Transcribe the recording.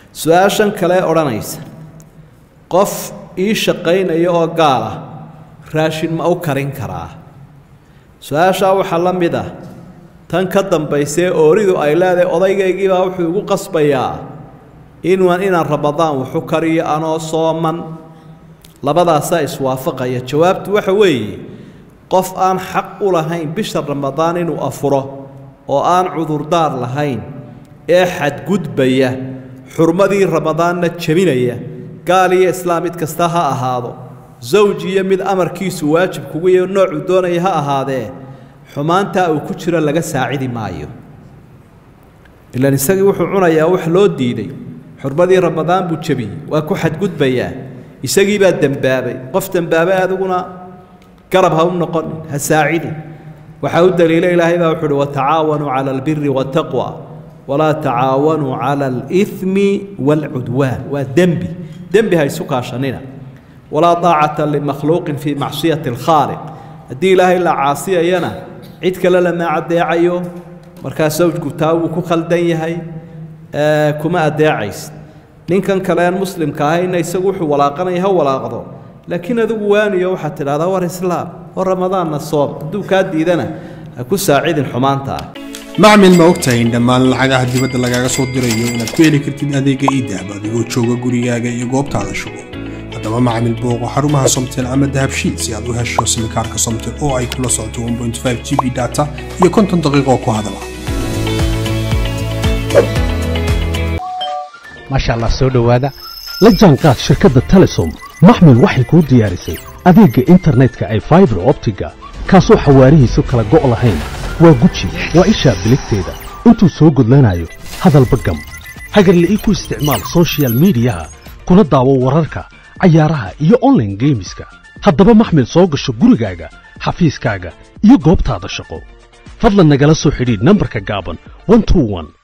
su-aashan kale odhanaysa qof ii shaqaynaya oo gaal ah raashin ma u karin karaa su-aashaa waxaa la mid ah tan ka dambaysee ooridu ay leedahay odaygaygiibaa wuxuu igu qasbayaa inaan inaan ramadaan waxu kariyo anoo sooman labadaasaa iswaafaqaya jawaabtu waxa weeye qof aan xaq u lahayn bisha ramadaan inuu afuro oo aan cudurdaar lahayn ee xadgudbaya xurmadii ramadaanna jebinaya gaal iyo islaam mid kasta ha ahaado zawj iyo mid amarkiisu waajib kugu iyo noocuu doonaya ha ahaadee xumaantaa uu ku jiro laga saacidi maayo ilaan isagii wuxuu cunayaa wax loo diiday xurmadii ramadaan buu jebiyey waa ku xadgudbayaa isagii baa dembaabay qof dembaabay adiguna garab ha u noqonin ha saacidin waxaa u daliila ilaahay baa wuxu uhi watacaawanuu cala albiri waataqwa walaa tacaawanuu cala alimi waalcudwaan waa dembi dembi ha isu kaashanina walaa daacata limakhluuqin fii macsiyati alkhaaliq haddii ilaahay la caasiyayana cid kale lama adeecayo markaa sawjku taa wuu ku khaldan yahay kuma adeecays ninkan kaleen muslimka ahayna isagu wuxuu walaaqanaya ha walaaqdo laakiin adigu waaniyo waxaad tidhahdaa war islaam oo ramadaanna soom hadduu kaa diidana ha ku saacidin xumaanta ah macmil ma ogtahay in dhammaan lacagaha dibadda lagaaga soo dirayo inaad ku heli kartid adeega iidahab adigoo jooga gurigaaga iyo goobtaada shugo haddaba macmil booqo xarumaha somtel ama dahabshiid si aad u hesho simikaarka somtel oo ay kula socoto g b data iyo konton daqiiqo ku hadala maasha allah soo dhowaada la jaanqaad shirkadda telesom maxmil waxay kuu diyaarisay adeegga internetka ay faibar optiga kaasoo xawaarihiisu kala go' lahayn waa guji waa ishaa biligteeda intuu soo gudlanayo hadalba gam hagarla'ii ku isticmaal sochial midiyaha kuna daawo wararka cayaaraha iyo onlaine geemiska haddaba maxmil soo gasho gurigaaga xafiiskaaga iyo goobtaada shaqo fadlan nagala soo xidhiidh nambarka gaaban